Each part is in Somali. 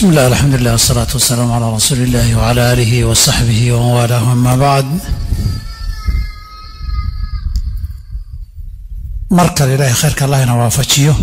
بسم الله الحمد لله والصلاة والسلام على رسول الله وعلى آله وصحبه ومن والاه أما بعد mar kale ilaahay khayrka allah ina waafajiyo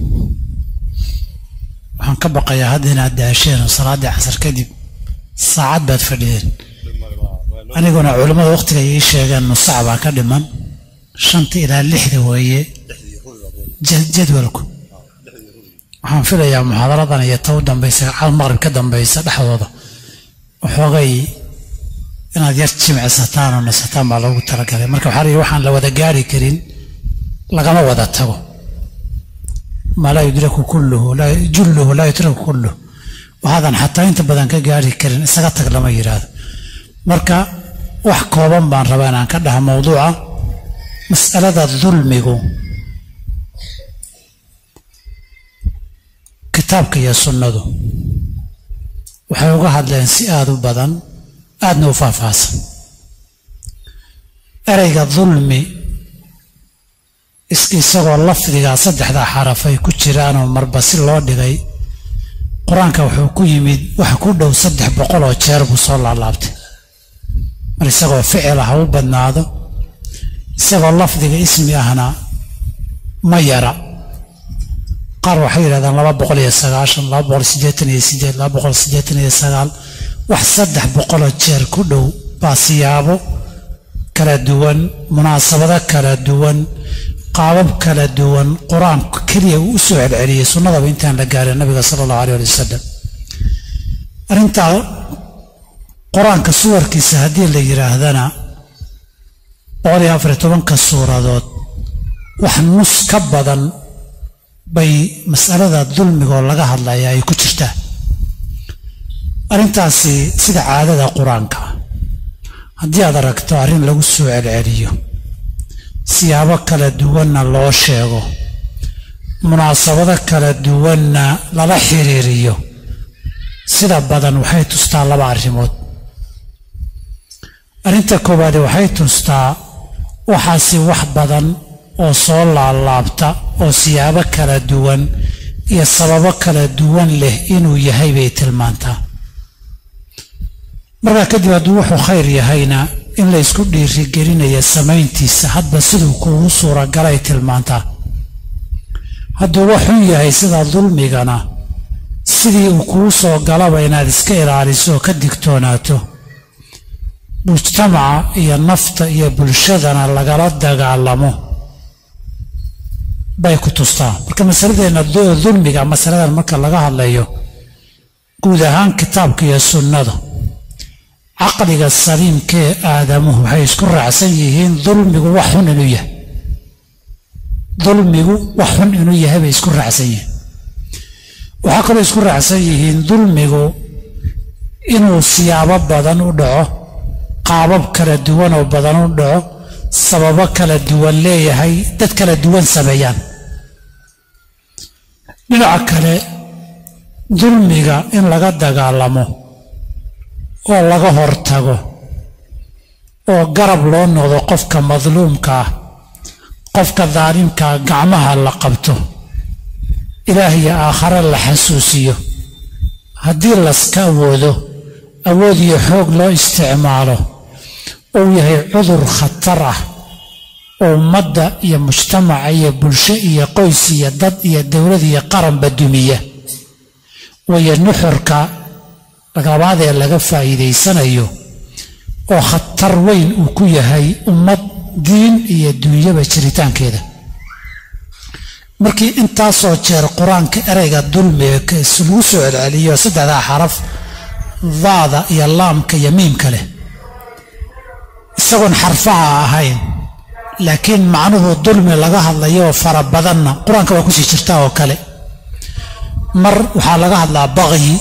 waxaan ka baqayaa hadda inaad daasheen oo salaaddii casar kadib saacad baad fadhiyeen aniguna culimmada wakhtiga ii sheegeen nus sac baa ka dhiman shanta ilaa lixda weeye jadwalku waxaan filayaa muxaadaradan iyo ta u dambaysa cal maqrib ka dambaysa dhexdooda waxoogay inaad yar jimicsataan oo nasataan baa loogu talagalay marka waxaa layihi waxaan la wada gaari karin lagama wada tago maa laa yudraku kulluhu julluhu laa yudraku kulluhu waxaadan xataa inta badan ka gaari karin isaga tag lama yidhaahdo marka wax kooban baan rabaa inaan ka dhaha mawduuca mas'alada dulmigu kitaabka iyo sunnadu waxay uga hadleen si aada u badan aadna u faahfaahsan ereyga dulmi isagoo lafdigaa saddexdaa xaraf ay ku jiraanoo marba si loo dhigay qur-aanka wuxuu ku yimid wax ku dhow saddex boqol oo jeer buu soo laalaabtay mar isagoo ficil ah ha u badnaado isagoo lafdiga ismi ahna ma yara qaar waxay yidhahdaan laba boqol iyo sagaashan laba boqol siddeetan iyo siddeed laba boqol siddeetan iyo sagaal wax saddex boqoloo jeer ku dhow baa siyaabo kala duwan munaasabado kala duwan qaabab kala duwan qur-aanku keliya uu u soo celceliyey sunnadaba intaan la gaarin nabiga sala allahu alay ali wasalam arrintaa qur-aanka suwarkiisa haddii la yidhaahdana boqol iyo afariy tobanka suuradood wax nus ka badan bay mas'alada dulmigoo laga hadlaya ay ku jirtaa arrintaasi sida caadada qur-aanka haddii aad aragto arrin lagu soo celceliyo siyaabo kala duwanna loo sheego munaasabado kala duwanna lala xiriiriyo sida badan waxay tustaa laba arrimood arrinta koowaade waxay tustaa waxaasi wax badan oo soo laalaabta oo siyaabo kala duwan iyo sababo kala duwan leh inuu yahay bay tilmaantaa markaa kadib hadduu wuxuu khayr yahayna in la ysku dhiirigelinaya samayntiisa hadba siduu kuugu suuragalay tilmaantaa hadduu wax xun yahay sida dulmigana sidii uu kuu soo galaba inaad iska ilaaliso oo ka digtoonaato mujtamaca iyo nafta iyo bulshadana lagala dagaalamo bay ku tustaa marka masaladeenna dulmiga masaladan marka laga hadlayo guud ahaan kitaabka iyo sunnada caqliga saliimkee aadamuhu waxay isku raacsan yihiin dulmigu wax xun inuu yahay dulmigu wax xun inuu yahay bay isku raacsan yihiin waxaa kaloo isku raacsan yihiin dulmigu inuu siyaabo badan u dhaco qaabab kala duwan oo badan u dhaco sababo kala duwan leeyahay dad kala duwan sameeyaan dhinaca kale dulmiga in laga dagaalamo oo laga hortago oo garab loo noqdo qofka madluumka ah qofka daalimkaa gacmaha la qabto ilaah iyo aakhare la xasuusiyo haddii laska awoodo awood iyo xoog loo isticmaalo uu yahay cudur khatar ah oo ummadda iyo mujtamaca iyo bulsho iyo qoys iyo dad iyo dowlad iyo qaranba dumiya wayo nuxurka labaad ee laga faa'iidaysanayo oo khatar weyn uu ku yahay ummad diin iyo duunyaba jiritaankeeda markii intaasoo jeer qur-aanka ereyga dulmiga lagu soo celceliyo saddexdaa xaraf daada iyo laamka iyo miimka leh isagoon xarfaha ahayn laakiin macnuhu dulmi laga hadlayo oo fara badanna qur-aanka waa kusii jirtaa oo kale mar waxaa laga hadlaa baqyi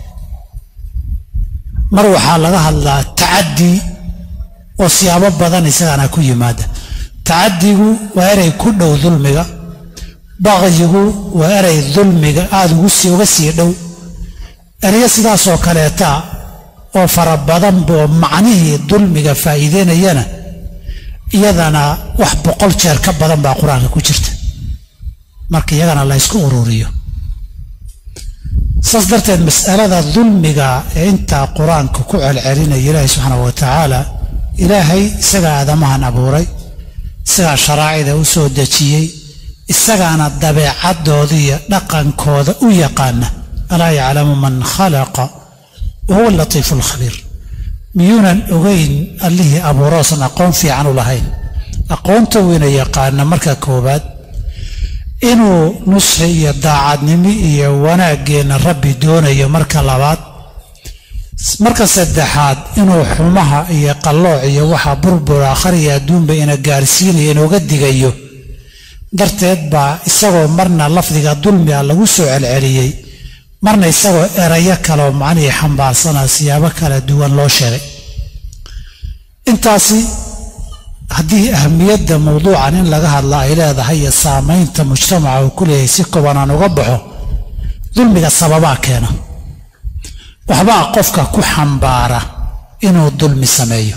mar waxaa laga hadlaa tacaddi oo siyaabo badan isagana ku yimaada tacaddigu waa erey ku dhow dulmiga baqyigu waa erey dulmiga aada uga sii dhow ereyo sidaasoo kaleeta oo fara badan boo macnihii dulmiga faa'iideynayana iyadana wax boqol jeer ka badan baa qur-aanka ku jirta marka iyagana la ysku ururiyo saas darteed mas'alada dulmiga ee intaa qur-aanka ku celcelinaya ilaahay subxaanahu wa tacaala ilaahay isagaa aadamahan abuuray isagaa sharaacida u soo dejiyey isagaana dabeecadooda iyo dhaqankooda u yaqaana alaa yaclamu man khalaqa wa huwa alatiifu alkhabiir miyuunan ogeyn allihii abuuroosan aqoon fiican u lahayn aqoonta weyna yaqaana marka koowaad inuu nusxi iyo daacadnimo iyo wanaaggeenna rabbi doonayo marka labaad marka saddexaad inuu xumaha iyo qallooc iyo waxa burbur aakhar iyo adduunba ina gaarsiinayo inooga digayo darteed baa isagoo marna lafdiga dulmi a lagu soo celceliyey marna isagoo erayo kaleoo macnihii xambaarsanaa siyaabo kala duwan loo sheegay intaasi haddii ahamiyadda mawduucan in laga hadla ay leedahay iyo saamaynta mujtamaca uu ku leeyahay si kobanaan uga baxo dulmiga sababaa keena waxbaa qofka ku xambaara inuu dulmi sameeyo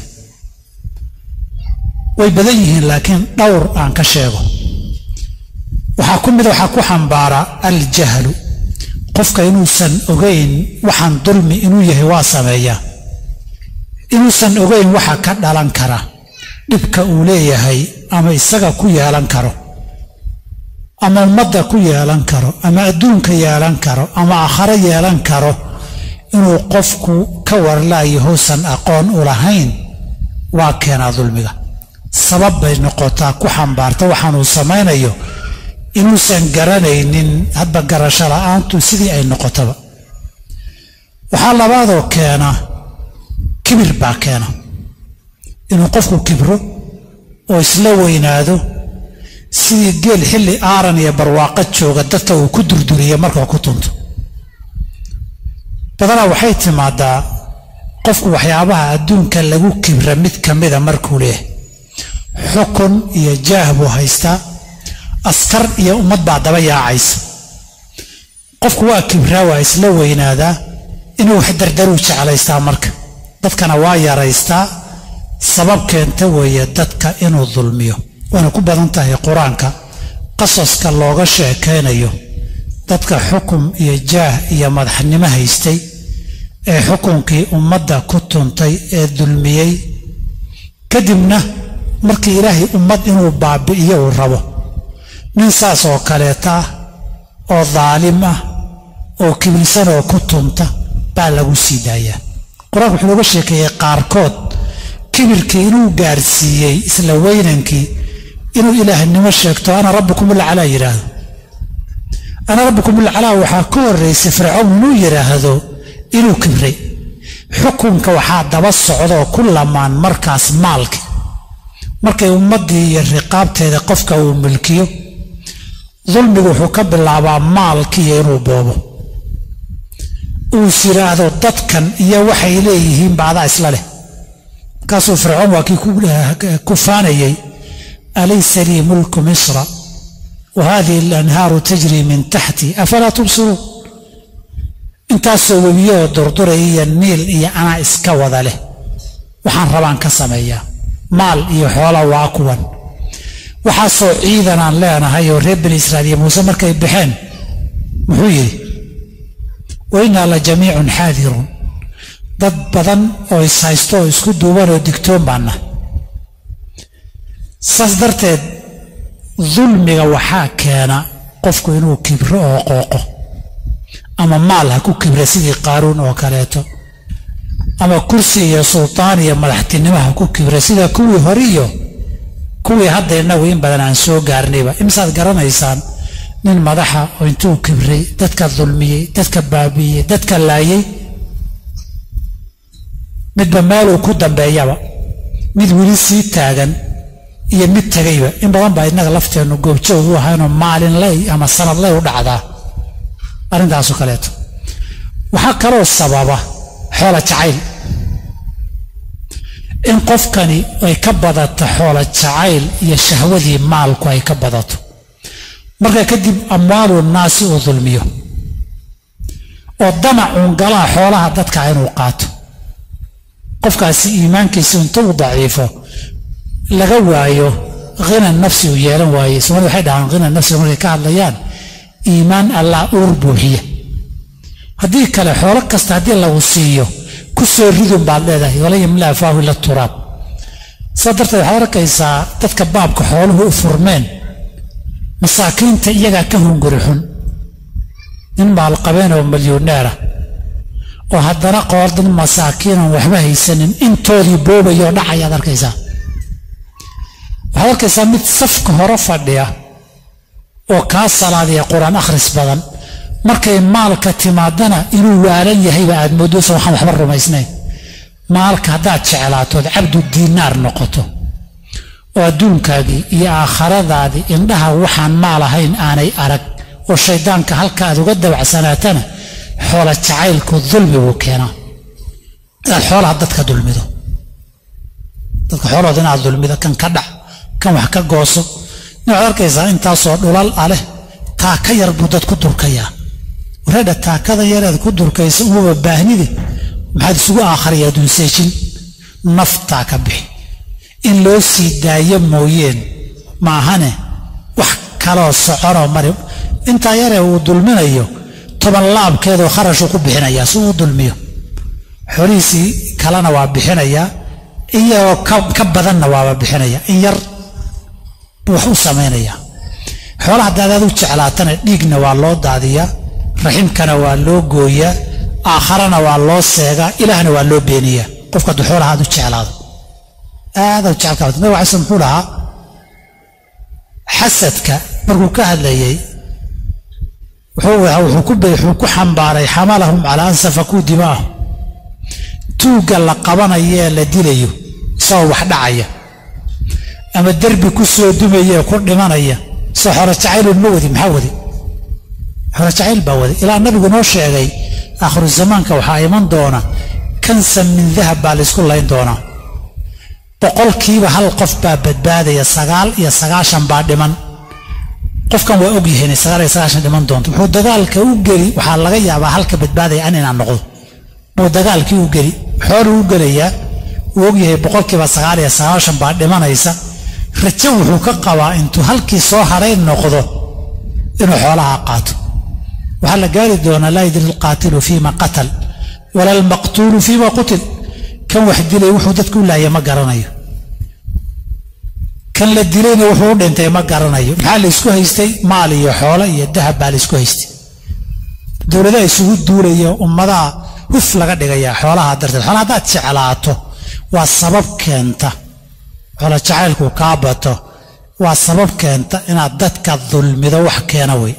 way badan yihiin laakiin dhowr aan ka sheego waxaa ku mida waxaa ku xambaara aljahlu qofka inuusan ogeyn waxaan dulmi inuu yahay waa sameeyaa inuusan ogeyn waxa ka dhalan kara dhibka uu leeyahay ama isaga ku yeelan karo ama ummadda ku yeelan karo ama adduunka yeelan karo ama aakhare yeelan karo inuu qofku ka warlaayo housan aqoon u lahayn waa keenaa dulmiga sabab bay noqotaa ku xambaarta waxaanuu samaynayo inuusan garanaynin hadba garasho la'aantu sidii ay noqotaba waxaa labaadoo keena kibir baa keena inuu qofku kibro oo isla weynaado sidii geel xilli aaran iyo barwaaqo jooga dadka uu ku durduriya markuu ku tunto badanaa waxay timaadaa qofku waxyaabaha adduunka lagu kibra mid ka mida markuu leeyahay xukun iyo jaah buu haystaa askar iyo ummad baa daba yaacaysa qofku waa kibraa waa isla weynaadaa inuu wax dardaruu jeclaystaa marka dadkana waa yaraystaa sabab keenta weeye dadka inuu dulmiyo waana ku badan tahay qur-aanka qasaska looga sheekaynayo dadka xukum iyo jaah iyo madaxnimo haystay ee xukunkii ummadda ku tuntay ee dulmiyey kadibna markii ilaahay ummad inuu baabi'iyo uu rabo nin saas oo kaleeta ah oo daalim ah oo kibirsan oo ku tunta baa lagu sii daayaa qur-aanku wuxuu nooga sheekeeyey qaarkood kibirkii inuu gaarsiiyey isla weynankii inuu ilaahnimo sheegto ana rabbukum ulcalaa yidhaahdo ana rabbukum ulcalaa waxaa ka horraysay fircown inuu yidhaahdo inuu kibray xukunka waxaa daba socdoo ku lamaan markaas maalki markay ummaddii iyo riqaabteeda qofka uu milkiyo dulmigu wuxuu ka bilaabaa maalkiiyo inuu boobo uus yidhaahdo dadkan iyo waxay leeyihiin baadaa isla leh markaasuu fircoon waa kii ku faanayey alaysa lii mulku misra wa hadihi alanhaaru tajrii min taxti afalaa tubsiruun intaasoo webiyahoo durduraya iyo niil iyo anaa iska wada leh waxaan rabaan ka sameeyaa maal iyo xoola waa kuwan waxaasoo ciidan aan leenahay oo reer bani israa'iil iyo muuse markay baxeen muxuu yidhi wa innaa la jamiicun xaadiruun dad badan oo ishaysto oo isku duuban oo digtoon baanna saas darteed dulmiga waxaa keena qofku inuu kibro oo qooqo ama maal ha ku kibra sidii qaaruun oo kaleeto ama kursi iyo sultaan iyo madaxtinimo ha ku kibra sida kuwii hore iyo kuwii hadda innagu in badan aan soo gaarnayba imisaad garanaysaan nin madaxa oo intuu kibray dadka dulmiyey dadka baabi'iyey dadka laayay midba meeluu ku dambeeyaba mid weli sii taagan iyo mid tegayba in badan baa innaga lafteennu goobjoog u ahaynoo maalin ley ama sanad ley u dhacdaa arrintaasu kaleeto waxaa kaloo sababa xoola jacayl in qofkani ay ka badato xoola jacayl iyo shahwadii maalku ay ka badato marka kadib amwaalu naasi uu dulmiyo oo damacuun galaa xoolaha dadka inuu qaato qofkaasi iimaankiisa intuu daciifo laga waayo khina nafsi uu yeelan waaye soomali waxay dhahaan khina nafsiga markay ka hadlayaan iimaan allah uur buuxiya haddii kale xoolo kasta haddii lagu siiyo ku soo ridun baad leedahay wala yamla afaahu ila turaab saa darteed waxaad arkaysaa dadka baabka xooluhu u furmeen masaakiinta iyagaa ka hunguri xun nin maalqabeen oo milyuneera oo haddana qoor dad masaakiinan waxba haysanin intoodii boobayoo dhacayaad arkaysaa waxaad arkaysaa mid safka hore fadhiya oo kaa salaadiya qur-aan akhris badan markay maalka timaadana inuu waalan yahayba aad moodoosa waxaan waxba rumaysnayn maalka haddaad jeclaatood cabdu diinaar noqoto oo adduunkaagii iyo aakhiradaadii indhaha waxaan maal ahayn aanay arag oo shayddaanka halka aad uga dabacsanaatana xoola jacaylku dulmi buu keenaa inaad xoolaha dadka dulmido dadka xoolahooda inaad dulmido kan ka dhac kan wax ka gooso waxaad arkaysaa intaasoo dhulal ah leh taaka yar buu dad ku durkayaa wareedha taakada yareed ku durkaysa umaba baahnide maxaad isugu aakhariya adduunseejin naftaa ka bixi in loo sii daayo mooyeen maahane wax kaloo soconoo mari intaa yaree uu dulminayo toban laabkeedoo kharashuu ku bixinayaa si uu dulmiyo xoolihiisii kalena waa bixinayaa in yaroo ka badanna waaba bixinaya in yar buu wax u samaynayaa xoolaha daadaad u jeclaatana dhiigna waa loo daadiyaa raximkana waa loo gooyaa aakharana waa loo seegaa ilaahna waa loo beeniyaa qofka hadduu xoolaha aad u jeclaado aad u jecel nabig alay slam muxuu dhahaa xasadka markuu ka hadlayey wuxuu ku xambaaray xamalahum calaa an safakuu dimaahum tuugga la qabanayo ee la dilayo isagoo wax dhacaya ama derbi ku soo dumaya ee ku dhimanaya soo xoro jacaylun ma wadi maxaa wadi xoro jacayl baa wadi ilaa nabigu noo sheegay aakhiru zamaanka waxaa iman doona kansan min dahab baa laysku layn doonaa boqolkiiba hal qof baa badbaadaya sagaal iyo sagaashan baa dhiman qofkan waa ogyahay inay sagaal iyo sagaashan dhiman doonto wuxuu dagaalka u geli waxaa laga yaabaa halka badbaadaya an inaan noqdo buu dagaalkii u geli xooluu u gelayaa wuu ogyahay boqolkiiba sagaal iyo sagaashan baa dhimanaysa rajo wuxuu ka qabaa intuu halkii soo hadhay noqdo inuu xoolaha qaato waxaa la gaari doonaa laa yadri alqaatilu fiima qatal wala almaqtuulu fiima qutil kan wax dilay wuxuu dadka u laaya ma garanayo kan la dilayna wuxuu u dhintay ma garanayo maxaa la isku haystay maal iyo xoolo iyo dahab baa la isku haystay dowladaha isugu duulaya ummadaha huf laga dhigayaa xoolaha darteed xoolaha haddaad jeclaato waa sabab keenta xoolo jacaylku kaa bato waa sabab keenta inaad dadka dulmido wax keena wey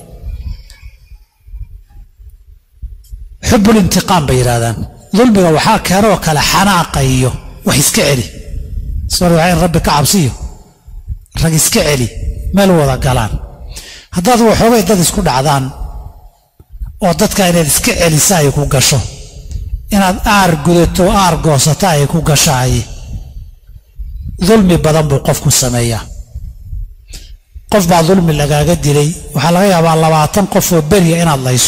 xubul intiqaam bay yidhahdaan dulmiga waxaa keenoo kale xanaaqa iyo wax iska celi sor waa in rabbi ka cabsiyo rag iska celi meel wada galaan haddaad waxoogay dad isku dhacdaan oo dadka inaad iska celisa ay ku gasho inaad aar gudato aar goosata ay ku gashaay dulmi badan buu qofku sameeyaa qof baa dulmi lagaaga dilay waxaa laga yaabaa labaatan qof oo beriya inaad layso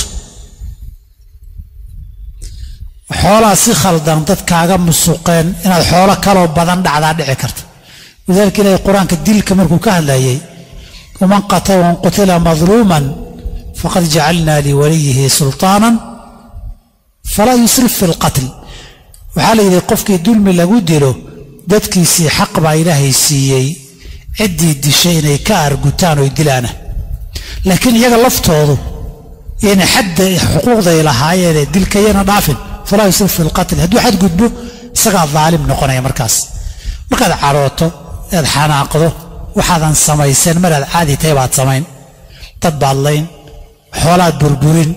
xoolaa si khaldan dadkaaga musuqeen inaad xoolo kaloo badan dhacdaa dhici karta walidaalika ilaahay qur-aanka dilka markuu ka hadlayay waman qatalan qutila madluuman faqad jacalnaa liwaliyihi sulطaanan falaa yusrif fi lqatl waxaa la yidhi qofkii dulmi lagu dilo dadkiisii xaq baa ilaahay siiyey ciddii dishay inay ka argutaan oy dilaana laakiin iyaga laftoodu yana xadda xuquuqday lahaayeenee dilkayana dhaafin falaa yusrif fi lqatl hadduu xadgudbo isagaa daalim noqonaya markaas markaad cadhooto ead xanaaqdo waxaadan samayseen maraad caadi tahay baad samayn dad baad layn xoolaad burburin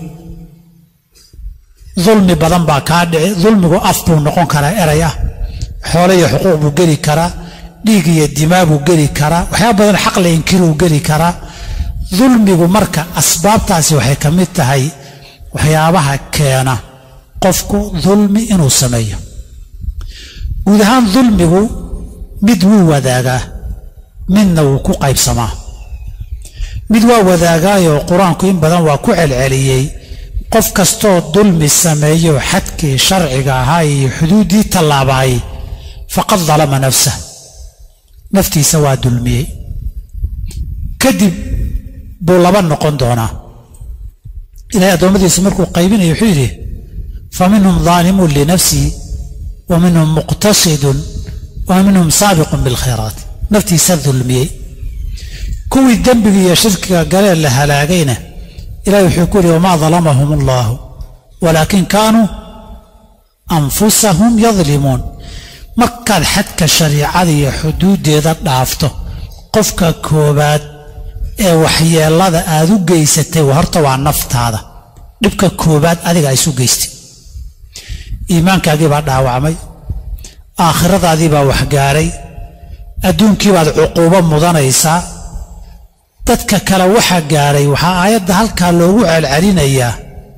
dulmi badan baa kaa dhici dulmigu af buu noqon karaa eray ah xoolo iyo xuquuq buu geli karaa dhiig iyo dimaa buu geli karaa waxyaaba badan xaq la inkiruu geli karaa dulmigu marka asbaabtaasi waxay ka mid tahay waxyaabaha keena qofku dulmi inuu sameeyo guud ahaan dulmigu mid wuu wadaagaa midna wuu ku qaybsamaa mid waa wadaagaayoo qur-aanku in badan waa ku celceliyey qof kastoo dulmi sameeyo xadkii sharciga ahaa iyo xuduuddii tallaabaay faqad dalama nafsah naftiisa waa dulmiyey kadib buu laba noqon doonaa ilahay addoommadiisa markuu qaybinaya wuxuu yidhi fa minhum daalimun linafsihi wa minhum muqtasidun wa minhum saabiqun bilkhayraat naftiisa dulmiyey kuwii dembiga iyo shirkiga galee la halaagayna ilahi wuxuu ku yidhi wamaa dalamahum allaahu walaakin kaanuu anfusahum yadlimuun markaad xadka shariicada iyo xuduuddeeda dhaafto qofka koowaad ee waxyeellada aad u geysatay horta waa naftaada dhibka koowaad adiga ay isu geystay iimaankaagii baa dhaawacmay aakhiradaadii baa waxgaaray adduunkii baad cuquubo mudanaysaa dadka kale waxa gaadhay waxaa aayadda halkaa loogu celcelinayaa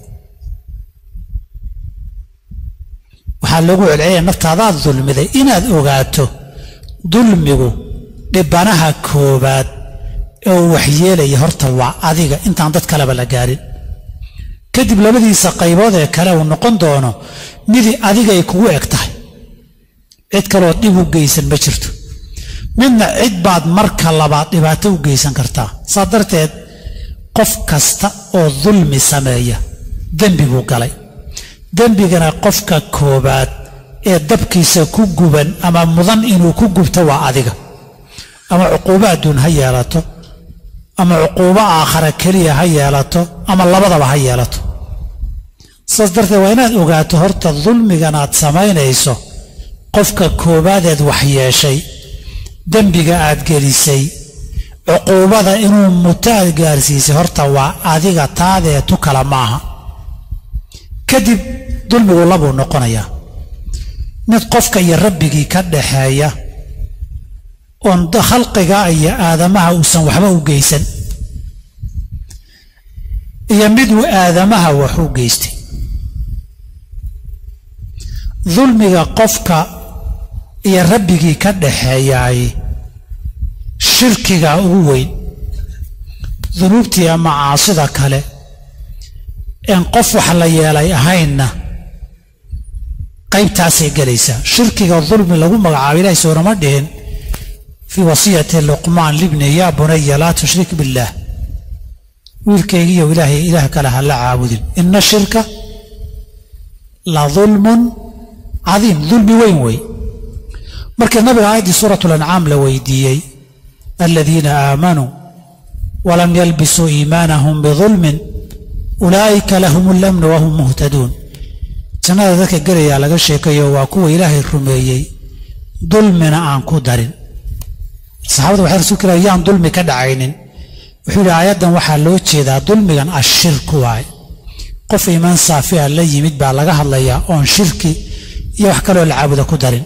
waxaa loogu celcelinaya naftaadaad dulmiday inaad ogaato dulmigu dhibanaha koowaad ee uu waxyeelaya horta waa adiga intaan dad kaleba la gaarin kadib labadiisa qaybood ee kale uu noqon doono midii adigay kugu eg tahay cid kalood dhib u geysan ma jirto midna cid baad marka labaad dhibaato u geysan kartaa saa darteed qof kasta oo dulmi sameeya dembi buu galay dembigana qofka koowaad ee dabkiisa ku guban ama mudan inuu ku gubto waa adiga ama cuquubo adduun ha yeelato ama cuquubo aakhara keliya ha yeelato ama labadaba ha yeelato saas darteed waa inaad ogaato horta dulmigan aad samaynayso qofka koobaadeed waxyeeshay dembiga aad gelisay cuquubada inuu muto aad gaarsiisay horta waa adiga taadee tu kala maaha kadib dulmigu labuu noqonayaa mid qofka iyo rabbigii ka dhaxeeya oon khalqiga iyo aadamaha uusan waxba u geysan iyo mid uu aadamaha wax u geystay dulmiga qofka iyo rabbigii ka dhaxeeyaay shirkiga ugu weyn dunuubtii ama caasida kale een qof wax la yeelay ahaynna qaybtaasay gelaysaa shirkiga dulmi lagu magacaabo ilahay soonama dhihin fii wasiyati luqmaan libni yaa bunaya laa tushrik billaah wiilkaygiiyo ilaahay ilaah kale ha la caabudin ina shirka la dulmun cadiim dulmi weyn wey markii nabiga aayaddii suurat lancaam la weydiiyey aladiina aamanuu walam yalbisuu iimaanahum bidulmin ulaa'ika lahum lamnu wahum muhtaduun jannada dadka gelayaa laga sheekayo waa kuwa ilaahay rumeeyey dulmina aan ku darin saxaabadu waxay rasuulka ilahi yaan dulmi ka dhacaynin wuxuu yidhi aayaddan waxaa loo jeedaa dulmigan ashirku waay qof iimaan saafi a la yimid baa laga hadlayaa oon shirki iyo wax kaloo la caabuda ku darin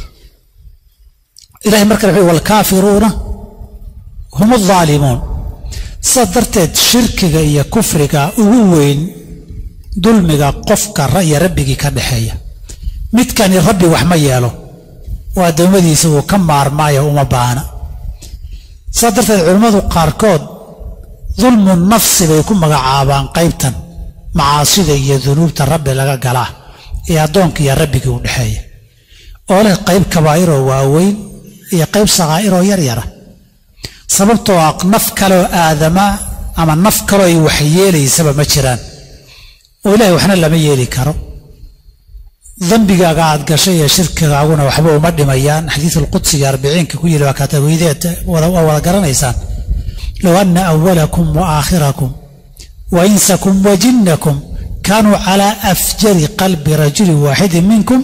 ilahay markale wuxuu walkaafiruuna hum aldaalimuun sidaas darteed shirkiga iyo kufriga ugu weyn dulmiga qofka iyo rabbigii ka dhaxeeya midkani rabbi wax ma yeelo oo addoommadiisa uu ka maarmaayo uma baana sidaas darteed culimmadu qaarkood dulmu nafsi bay ku magacaabaan qaybtan macaasida iyo dunuubta rabbi laga galaa ee addoonka iyo rabbigii u dhexeeya oo leh qayb kabaa'iroo waaweyn iyo qayb sakaa'iroo yaryara sababtoo ah naf kaleoo aadama ama naf kaloo ay waxyeelaysaba ma jiraan oo ilahay waxna lama yeeli karo dembigaaga aad gashay iyo shirkigaaguna waxba uma dhimayaan xadiisulqudsiga arbiciinka ku yidhi waa kaatagoydeed waa wada garanaysaan low anna awalakum wa aakhirakum wa insakum wa jinnakum kaanuu calaa afjari qalbi rajulin waaxidin minkum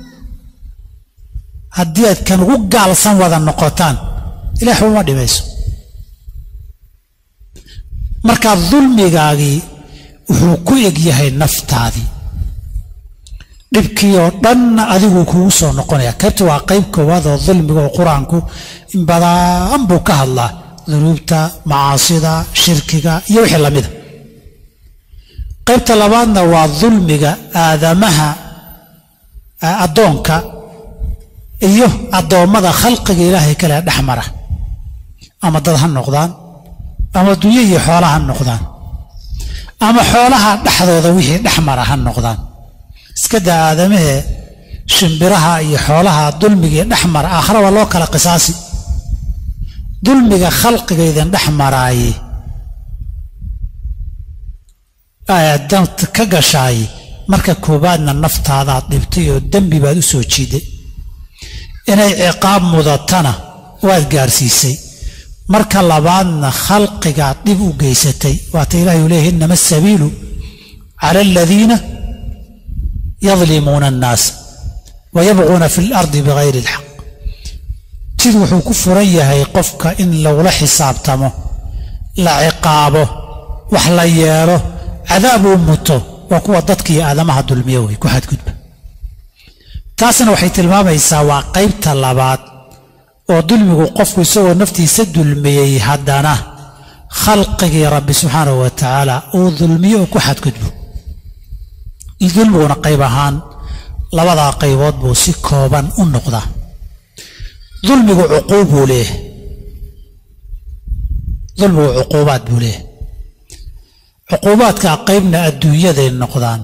haddii aad kan ugu gaalsan wada noqotaan ilaah uma dhimayso markaa dulmigaagii wuxuu ku eg yahay naftaadii dhibkii oo dhanna adiguu kugu soo noqonaya qaybta waa qayb koowaad oo dulmiga oo qur-aanku in badan buu ka hadlaa dunuubta macaasida shirkiga iyo wixii lamida qaybta labaadna waa dulmiga aadamaha addoonka iyo addoommada khalqiga ilaahay kale dhex mara ama dad ha noqdaan ama dunyo iyo xoola ha noqdaan ama xoolaha dhexdooda wixii dhex mara ha noqdaan iska daa aadamahee shimbiraha iyo xoolaha dulmigii dhex mara aakhira waa loo kala qisaasi dulmiga khalqiga idin dhex maraaye danta ka gashaay marka koowaadna naftaadaad dhibtay oo dembi baad u soo jiiday inay ciqaab mudatana waad gaarsiisay marka labaadna khalqigaad dhib u geysatay waata ilahi u leeyahy innama asabiilu cala aladiina yadlimuuna annaasa wa yabquuna fi lardi bigayri ilxaq jid wuxuu ku furan yahay qofka in lagula xisaabtamo la ciqaabo wax la yeelo cadaab uu muto waa kuwa dadkiiyo aadamaha dulmiya wey ku xadgudba taasna waxay tilmaamaysaa waa qaybta labaad oo dulmigu qofku isagoo naftiisa dulmiyey haddana khalqigii rabbi subxaanahu wa tacaala uu dulmiyo oo ku xadgudbo dulmiguna qayb ahaan labadaa qaybood buu si kooban u noqdaa dulmigu cuquub buu leeyahay dulmigu cuquubaad buu leeyahay cuquubaadka qaybna adduunyaday noqdaan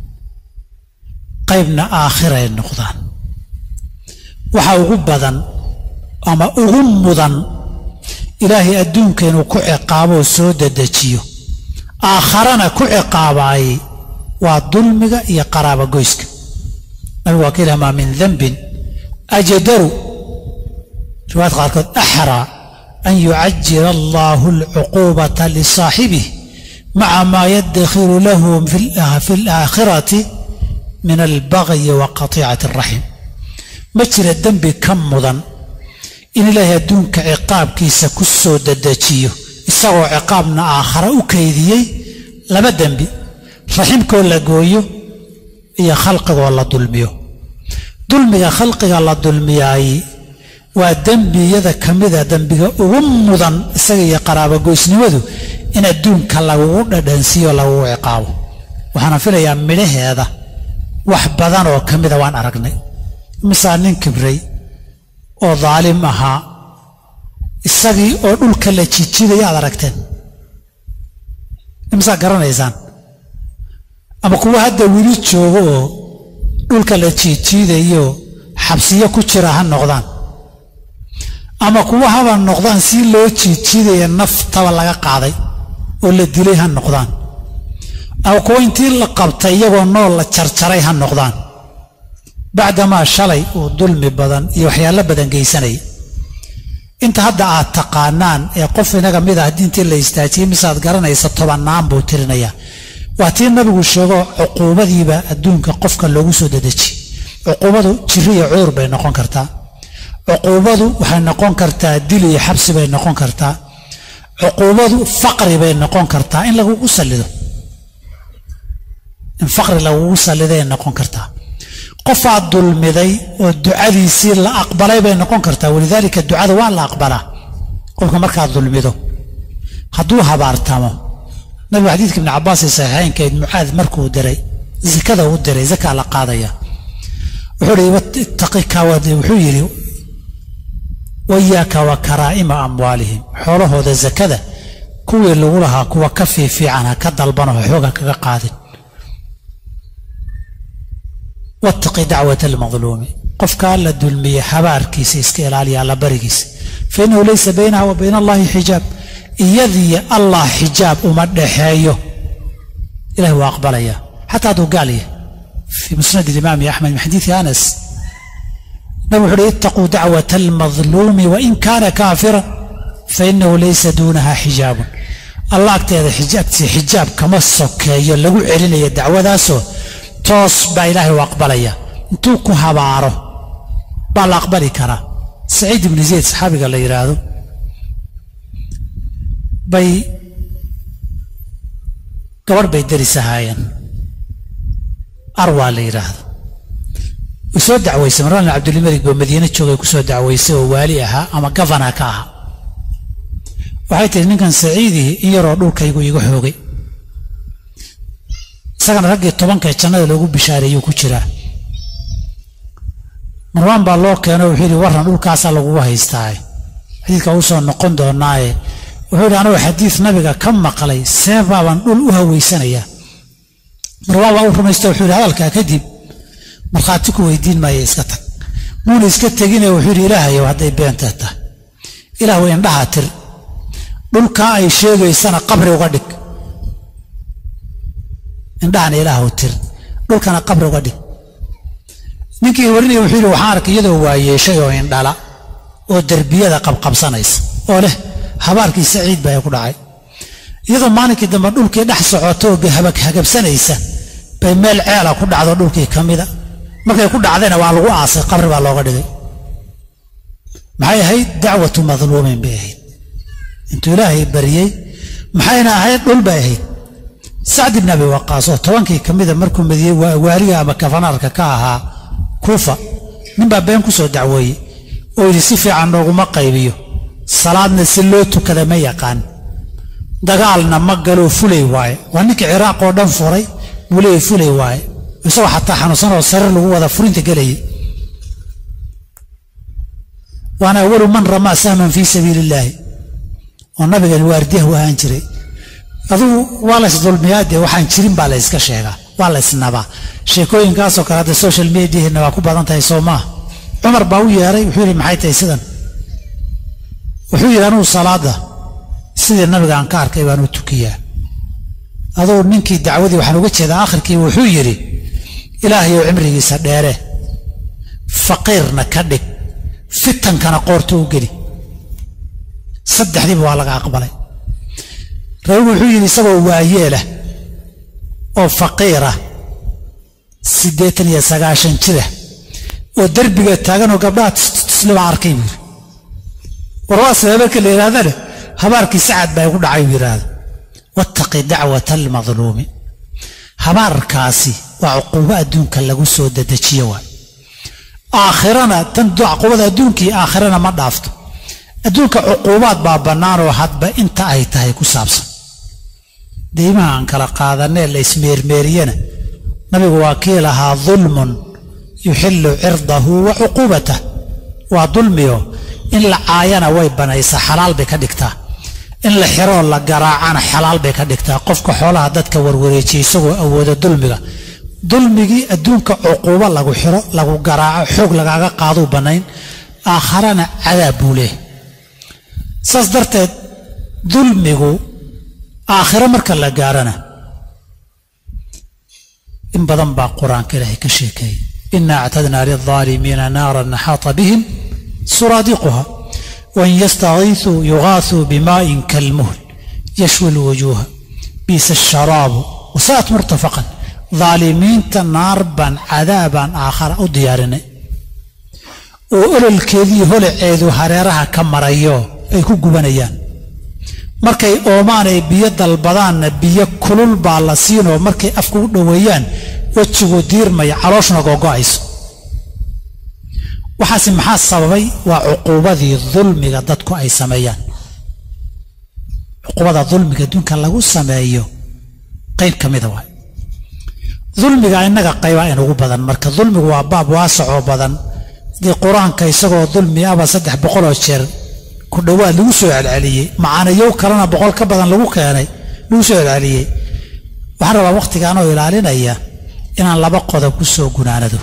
qaybna aakhiray noqdaan waxa ugu badan ama ugu mudan ilaahay adduunka inuu ku ciqaaboo soo dedejiyo aakharana ku ciqaabaayey waa dulmiga iyo qaraabagoyska nabigu waa ka ilaha maa min dembin ajdaru riwaayad qaarkood axraa an yucajila allaahu alcuquubata lisaaxibih maca maa yaddakhiru lahu fi alaakhirati min albagyi wa qatiicati araxim ma jira dembi ka mudan in ilaahay adduunka ciqaabkiisa ku soo dedejiyo isagoo ciqaabna aakhare u kaydiyey laba dembi raximkoo la gooyo iyo khalqigoo la dulmiyo dulmiga khalqiga la dulmiyaay waa dembiyada ka mida dembiga ugu mudan isaga iyo qaraabogoysnimadu in adduunka lagugu dhadhansiiyo lagugu ciqaabo waxaana filayaa midhaheeda wax badan oo ka mida waan aragnay misaa nin kibray oo daalim ahaa isagii oo dhulka la jijidaya aad aragteen imisaa garanaysaan ama kuwa hadda weli joogo oo dhulka la jiijiidayo xabsiyo ku jira ha noqdaan ama kuwa haba noqdaan si loo jiijiidaya naftaba laga qaaday oo la dilay ha noqdaan ama kuwa intii la qabtay iyagoo nool la jarjaray ha noqdaan bacdamaa shalay uu dulmi badan iyo waxyaalo badan geysanaya inta hadda aad taqaanaan ee qof inaga mid ah diintii la istaajiyey misaad garanaysa tobannaan buu tirinayaa waa tii nabigu sheego cuquubadiiba adduunka qofka loogu soo dedeji cuquubadu jiri iyo cudur bay noqon kartaa cuquubadu waxay noqon kartaa dil iyo xabsi bay noqon kartaa cuquubadu faqri bay noqon kartaa in lagugu sallido in faqri lagugu salliday noqon kartaa qofaad dulmiday oo ducadiisii la aqbalay bay noqon kartaa walidaalika ducada waa la aqbalaa qofka markaad dulmido hadduu habaartamo nabigu xadiidka ibni cabbaas ee saxiixaynkeed mucaad markuu diray zakada u diray zakaa la qaadaya wuxuu ittaqika wuxuu yidhi wayaaka wa karaa'ima amwaalihim xoolahooda zakada kuwii lagu lahaa kuwa ka fiifiican ha ka dalbanoo xooga kaga qaadin wattaqi dacwata almadluumi qofkaa la dulmiye habaarkiisa iska ilaaliya alla barigiisa fa innahu laysa baynaha wa bayna allahi xijaab iyadiyo allah xijaab uma dhexeeyo ilahi waa aqbalaya xataa hadduu gaal yahay fii musnad alimaami axmed min xadiidi anas nabig wuxu uhi ittaquu dacwata almadluumi wain kaana kaafira fainahu laysa duunaha xijaabun allah agteeda agtiisa xijaab kama sokeeyo lagu celinayo dacwadaasoo toos baa ilaahay u aqbalaya intuu ku habaaro baa la aqbali karaa saciid ibni zayd saxaabiga la yidhaahdo bay gabadh bay deris ahaayeen arwaa la yidhaahdo way soo dacwaysay marwaan cabdulmalik boo madiine joogay ku soo dacwaysay oo waali ahaa ama gafana ka ahaa waxay tihi ninkan saciidii in yaroo dhulkaygu iga xoogay isagana raggii tobankae jannada loogu bishaareeyuu ku jiraa marwaan baa loo keeno wuxuu yidhi warran dhulkaasaa lagugu haystaaye xadiidka uu soo noqon doonaaye wuxuu yidhi anagoo xadiid nabiga ka maqlay see baabaan dhul u haweysanayaa marwaan baa u rumaysta wuxuu yidhi hadalkaa kadib markhaati ku weydiin maaya iska tag muuna iska tegine wuxuu yidhi ilaahayow hadday beentee tahay ilaah way indhaha tir dhulkaa ay sheegaysana qabri uga dhig indhahana ilaahu tir dhulkana qabri uga dhig ninkii warinaya wuxuu yidhi waxaan arkay iyadoo waayeeshay oo indhala oo derbiyada qabqabsanaysa oo leh habaarkii saciid baa ku dhacay iyadoo maalinkii dambe dhulkii dhex socoto oo hagabsanaysa bay meel ceela ku dhacdo dhulkii ka mida markay ku dhacdayna waa lagu aasay qabri baa looga dhigay maxay ahayd dacwatu madluumin bay ahayd intuu ilaahay bariyey maxayna ahayd dhul bay ahayd sacd ibn abi waqaas oo tobankii ka mida markuu madiyey waaliga ama kafanaarka ka ahaa kuufa ninbaa been ku soo dacweeyey oo yidhi si fiican nooguma qaybiyo salaadna si loo tukada ma yaqaan dagaalna ma galoo fulay waaye waa ninkii ciraaq oo dhan furay buu leeyay fulay waaye isagoo xataa xanuunsan oo sarir lagu wada furinta gelayay waana awalu man ramaa sahman fii sabiili illaahi oo nabigan waardiyahu ahaan jiray adugu waa lays dulmiyaa dee waxaan jirin baa la yska sheegaa waa la ysnabaa sheekooyinkaasoo kale hadda social mediahina waa ku badan tahay soo maaha cumar baa u yeeray wuxuu yidhi maxay tahay sidan wuxuu yidhi anugu salaada sidii nabiga aan ka arkay baan u tukiyaa aduu ninkii dacwadii waxaan uga jeedaa akhirkii wuxuu yidhi ilaahayow cimrigiisa dheere faqiirna ka dhig fitankana qoorta u geli saddexdiiba waa laga aqbalay rabigu wuxuu yidhi isagoo waayeelah oo faqiirah siddeetan iyo sagaashan jirah oo derbiga taaganoo gabdhaha tisliba arkay buu yidhi warwaasle marka la yidhahdana habaarkii sacad baa igu dhacay buu yidhaahda wattaqi dacwata almadluumi habaarkaasi waa cuquubo adduunka lagu soo dedejiyo waay aakhirana tan cuquubada adduunkii aakhirana ma dhaafto adduunka cuquubaad baa bannaanoo hadba inta ay tahay ku saabsan deymaha aan kala qaadanee la ismeermeeriyana nabigu waa kii lahaa dulmun yuxillu cirdahu wa cuquubatah waa dulmiyo in la caayana way banaysaa xalaal bay ka dhigtaa in la xiroo la garaacana xalaal bay ka dhigtaa qofka xoolaha dadka warwareejiya isagoo awooda dulmiga dulmigii adduunka cuquubo lagu xiro lagu garaaco xoog lagaaga qaaduu bannayn aakharana cadaab buu leeh saas darteed dulmigu aakhiro marka la gaarana in badan baa qur-aanka ilaahay ka sheekeeyay ina actadnaa lilظaalimiina naaran naxaata bihim suraadiquha wain yastagiisuu yugaasuu bimaaءin kalmuhl yashwi lwujuuha biisa asharaabu wasaat murtafaqan daalimiinta naar baan cadaabaan aakhara u diyaarinay oo ololkeedii holaceedu hareeraha ka marayo ay ku gubanayaan markay oomaan ay biyo dalbadaanna biyo kulul baa la siinoo markay afka u dhoweeyaan wejigu diirmaya calooshna googo'ayso waxaase maxaa sababay waa cuquubadii dulmiga dadku ay sameeyaan cuquubada dulmiga adduunka lagu sameeyo qayb ka mida waay dulmiga innaga qaybaa inugu badan marka dulmigu waa baab waasacoo badan dii qur-aanka isagoo dulmi aba saddex boqoloo jeer ku dhowaad lagu soo celceliyey macaanayow kalena boqol ka badan lagu keenay lagu soo celceliyey waxaan rabaa wakhtigaanoo ilaalinaya inaan laba qodob ku soo gunaanado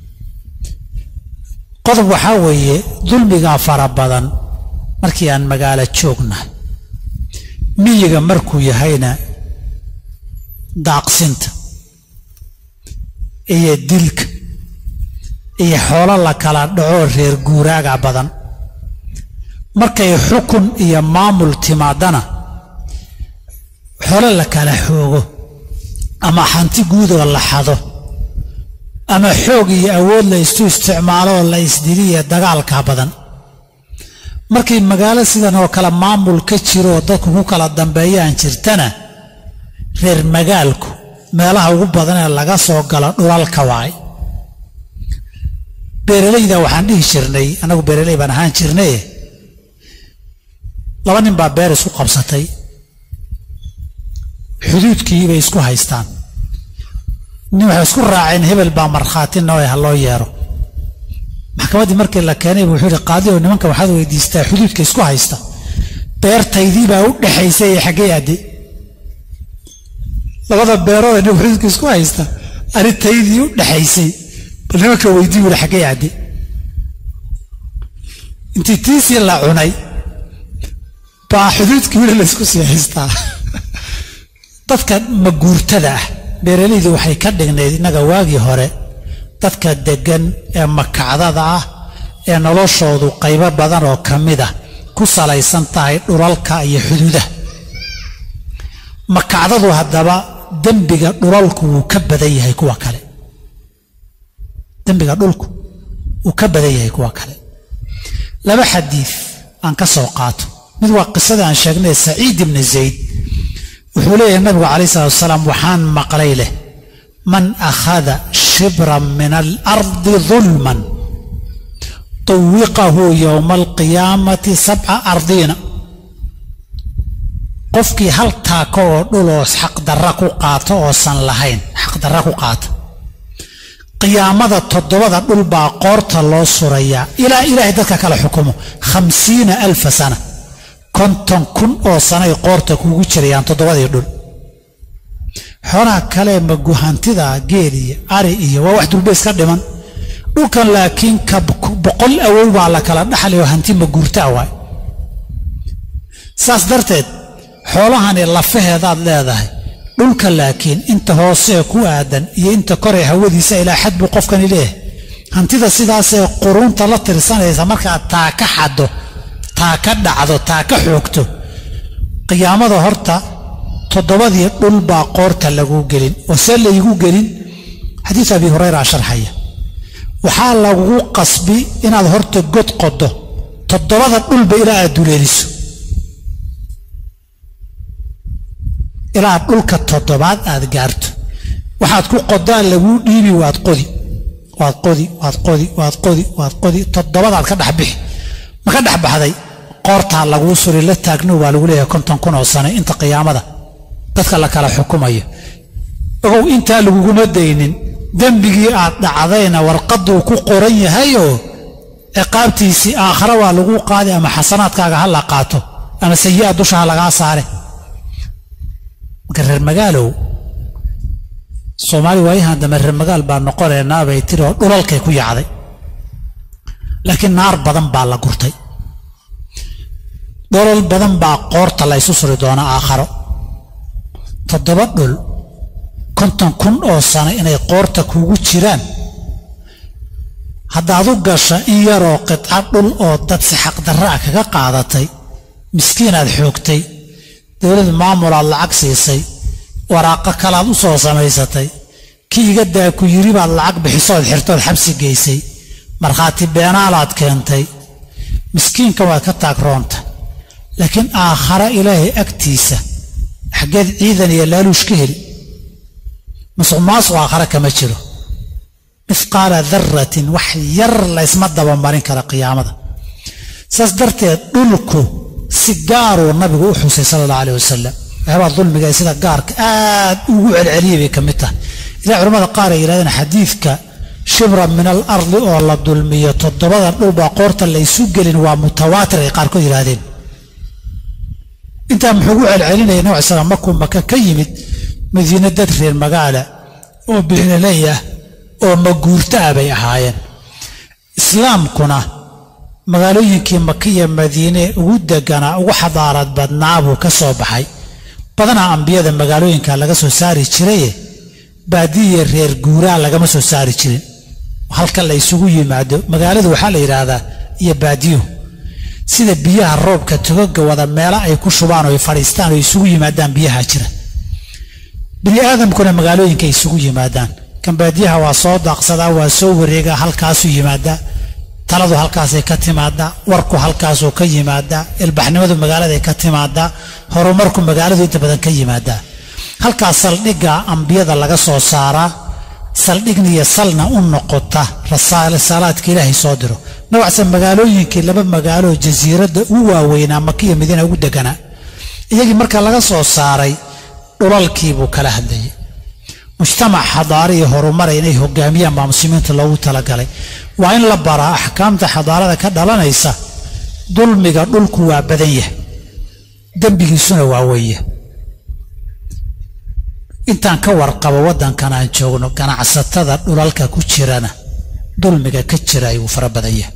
qodob waxaa weeye dulmigaa fara badan markii aan magaalo joognahay miyiga markuu yahayna daaqsinta iyo dilka iyo xoolo la kala dhacoo reer guuraaga badan markay xukun iyo maamul timaadana xoolo la kala xoogo ama hanti guudoo la xado ama xoog iyo awood la isu isticmaalooo la isdiliya dagaalka badan markay magaalo sidan oo kale maamul ka jiroo dadku ku kala dambeeyaan jirtana reer magaalku meelaha ugu badan ee laga soo galo dhulalka waay beeralayda waxaan dhihi jirnay annagu beeraley baan ahaan jirnaye laba nin baa beer isku qabsatay xuduudkii bay isku haystaan nin waxay isku raaceen hebel baa markhaati nooy ha loo yeero maxkamaddii markii la keenay bu wuxuu yihi qaadi oo nimanka waxaad weydiistaa xuduudka isku haysta beertaydii baa u dhexaysay ee xaggee adde labada beerooda nin xuduudka isku haysta ani taydii u dhexaysay bal nimanka weydii wuri xaggee adde intii tiisii la cunay baa xuduudkii weli laysku sii haystaa dadka maguurtada ah beeraleydu waxay ka dhignayd innaga waagii hore dadka deggan ee makacdada ah ee noloshoodu qaybo badan oo ka mid ah ku salaysan tahay dhulalka iyo xuduudaha makacdadu haddaba dembiga dhulalku wuu ka badan yahay kuwa kale dembiga dhulku wuu ka badan yahay kuwa kale laba xadiid aan ka soo qaato mid waa qisada aan sheegnay saciid ibni zayd wuxuu leeyahay nabigu calayh salatu wasalaam waxaan maqlay leh man akhada shibran min alardi dulman tawiqahu yowma alqiyaamati sabca ardiina qofkii hal taako oo dhuloo xaqdarra ku qaato oosan lahayn xaqdarra ku qaata qiyaamada toddobada dhul baa qoorta loo surayaa ilaa ilaahay dadka kala xukumo khamsiina alfa sana konton kun oo sanay qoorta kuugu jirayaan toddobadii dhul xoolaha kale maguhantida geel iyo ari iyo waa wax dulbeys ka dhiman dhulkan laakiin ka boqol awow baa la kala dhaxlay oo hanti maguurtaa waay saas darteed xoolahani lafaheedaad leedahay dhulka laakiin inta hoosee ku aadan iyo inta koree hawadiisa ilaa xad buu qofkani leeyahay hantida sidaasee quruunta la tirsanaysa markaad taa ka xaddo taa ka dhacdo taa ka xoogto qiyaamada horta toddobadii dhul baa qoorta laguu gelin oo see laygu gelin xadiis abi hurayra sharxaya waxaa lagugu qasbi inaad horta god qodo toddobada dhulba ilaa aad duleeliso ilaa dhulka toddobaad aad gaarto waxaad ku qodaan laguu dhiibi waad qodi waad qodi waad qodi waad qodi waad qodi toddobadaad ka dhex bixi ma ka dhex baxday qoortaa laguu suri la taagno waa lagu leeyahay konton kun oo sane inta qiyaamada dadka la kala xukumayo ogow intaa laguguma daynin dembigii aad dhacdayna warqaduu ku qoran yahayoo ciqaabtiisii aakhare waa laguu qaadi ama xasanaadkaaga ha la qaato ama sayi'a dusha ha lagaa saare marka reer magaalow soomaali waayahan dambe reer magaal baa noqonaynaa bay tiri oo dhulalkay ku yacday laakiin naar badan baa la gurtay dholol badan baa qoorta la ysu suri doona aakharo toddoba dhul konton kun oo sano inay qoorta kuugu jiraan haddaad u gasha in yaroo qidca dhul oo dad si xaqdarra ah kaga qaadatay miskiinaad xoogtay dowlad maamulaad lacag siisay waraaqo kalaad u soo samaysatay kii iga daa ku yiri baad lacag bixisood xirtood xabsi geysay markhaati beenaalaad keentay miskiinka waad ka taagroonta laakiin aakhare ilaahay agtiisa xaggeed ciidan iyo laaluush ka heli masuq maasuq aakhare kama jiro mifqaala daratin wax yar laysma dabamarin kara qiyaamada saas darteed dhulku si gaaruu nabigu u xusay sala allahu aleh wasalam waxyaabaa dulmiga ee sida gaarka aad ugu celceliyay bay ka mid tahay ilaa culamada qaar ay yidhahdeen xadiidka shibra min al ardi oo la dulmiyo toddobada dhulbaa qoorta laysu gelin waa mutawaatir ay qaarkood yidhaahdeen intaa muxuu ugu celcelinaya nabi slam markuu maka ka yimid madiine dad reer magaala oo bixnaley ah oo maguurta ah bay ahaayeen islaamkuna magaalooyinkii maka iyo madiine ugu deganaa ugu xadaarad badnaa buu ka soo baxay badanaa ambiyada magaalooyinka laga soo saari jiraye baadiya reer guuraa lagama soo saari jirin halka la isugu yimaado magaaladu waxaa la yidhaahdaa iyo baadiyuhu sida biyaha roobka togoga wada meelo ay ku shubaan oo ay fadhiistaan oo isugu yimaadaan biyaha jira bini aadamkuna magaalooyinka ay isugu yimaadaan kan baadiyaha waa soo daaqsadaa waa soo wareegaa halkaasuu yimaadaa taladu halkaasay ka timaadaa warku halkaasuu ka yimaadaa ilbaxnimadu magaaladay ka timaadaa horumarku magaaladu inta badan ka yimaadaa halkaas saldhigga ambiyada laga soo saaraa saldhigna iyo salna u noqota rasaalaadka ilaahay soo diro nawacse magaalooyinkii laba magaaloo jasiiradda ugu waaweynaa makiya madiina ugu deganaa iyagii marka laga soo saaray dhulalkii buu kala hadlayay mujtamac xadaara iyo horumara inay hogaamiyaan baa muslimiinta loogu talagalay waa in la baraa axkaamta xadaarada ka dhalanaysa dulmiga dhulku waa badan yahay dembigiisuna waa weeye intaan ka warqabo waddankan aan joogno ganacsatada dhulalka ku jirana dulmiga ka jira ayuu fara badan yahay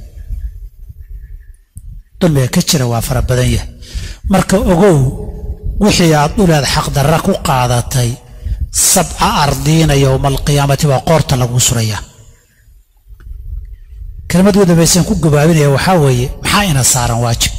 dulmiga ka jira waa fara badan yahay marka ogow wixii aad dhuleed xaqdarra ku qaadatay sabca ardiina yowma alqiyaamati baa qoorta lagu surayaa kelimad ugu dambaysan ku gabaabinaya waxaa weeye maxaa ina saaran waajib